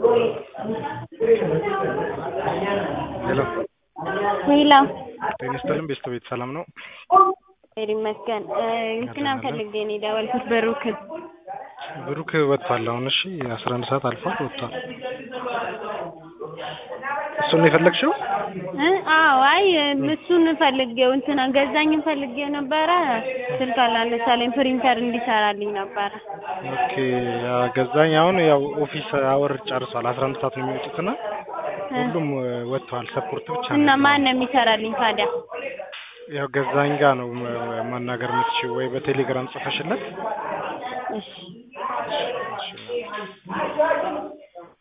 ሄሎ ሄሎ ጤና ይስጥልን ቤተሰቤት ሰላም ነው? እግዚአብሔር ይመስገን። እንትና ፈልጌ ነው የደወልኩት ብሩክን። ብሩክ ወጥቷል አሁን። እሺ አስራ አንድ ሰዓት አልፏል ወጥቷል። እሱን ነው የፈለግሽው? እ አዎ አይ እሱን ፈልጌው እንትና ገዛኝን ፈልጌው ነበረ ስልክ አላነሳለኝ ፕሪንተር እንዲሰራልኝ ነበረ። ኦኬ ያ ገዛኝ አሁን ያው ኦፊስ አወር ጨርሷል። አስራ አንድ ሰዓት ነው የሚወጡትና ሁሉም ወጥተዋል። ሰፖርት ብቻ ነው እና ያለው። ማን ነው የሚሰራልኝ ታዲያ? ያው ገዛኝ ጋር ነው ማ- ማናገር የምትችይው ወይ በቴሌግራም ጽፈሽለት እሺ እሺ